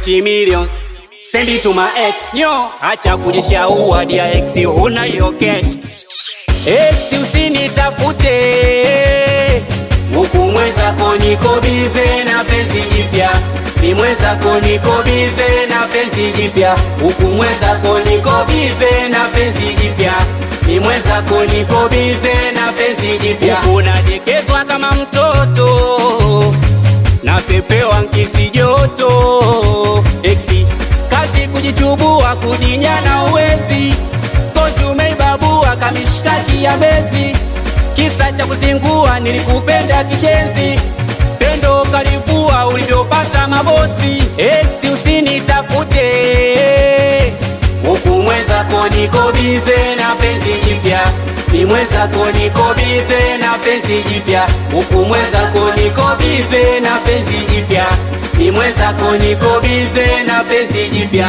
20 million send it to my ex nyo acha kujishaua dia ex una hiyo cash ex usinitafute huku mwenzako niko bize na penzi jipya ni mwenzako niko bize na penzi jipya huku mwenzako niko bize na penzi jipya ni mwenzako niko bize na penzi jipya unadekezwa kama mtoto napepewa nkisi joto eksi kazi kujichubua kujinyana uwezi kozi umeibabua kamishkaki ya bezi kisa cha kuzingua nilikupenda kishenzi pendo kalivua ulivyopata mabosi eksi usinitafute huku mwenzako niko bize na penzi jipya ni mwenzako niko bize na penzi jipya huku mwenzako niko bize na penzi jipya ni mwenzako niko bize na penzi jipya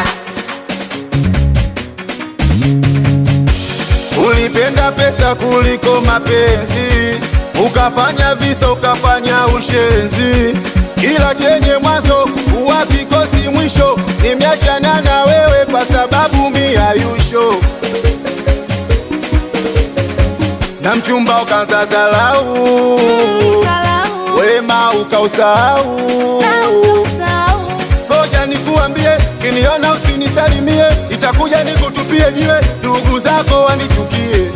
Ulipenda pesa kuliko mapenzi, ukafanya visa, ukafanya ushenzi. Kila chenye mwanzo huwa kikosi mwisho. Nimeachana na wewe kwa sababu miayusho na mchumba ukanza zalau, wema ukausahau. Ngoja nikuambie, kiniona usinisalimie, itakuja nikutupie jiwe, ndugu zako wanichukie.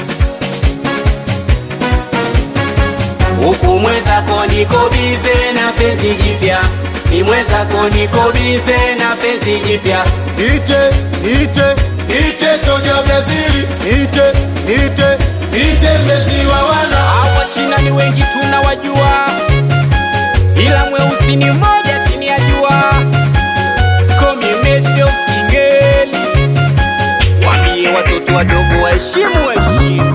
huku mwenzako niko bize na penzi jipya ni mwenzako niko bize na penzi jipya Ite, ite, ite soja Brazili, ite, ite, ite mlezi wa wana. hawa china ni wengi tunawajua ila mweusi ni mmoja chini ya jua komimesio singeli wambie watoto wadogo waheshimu heshima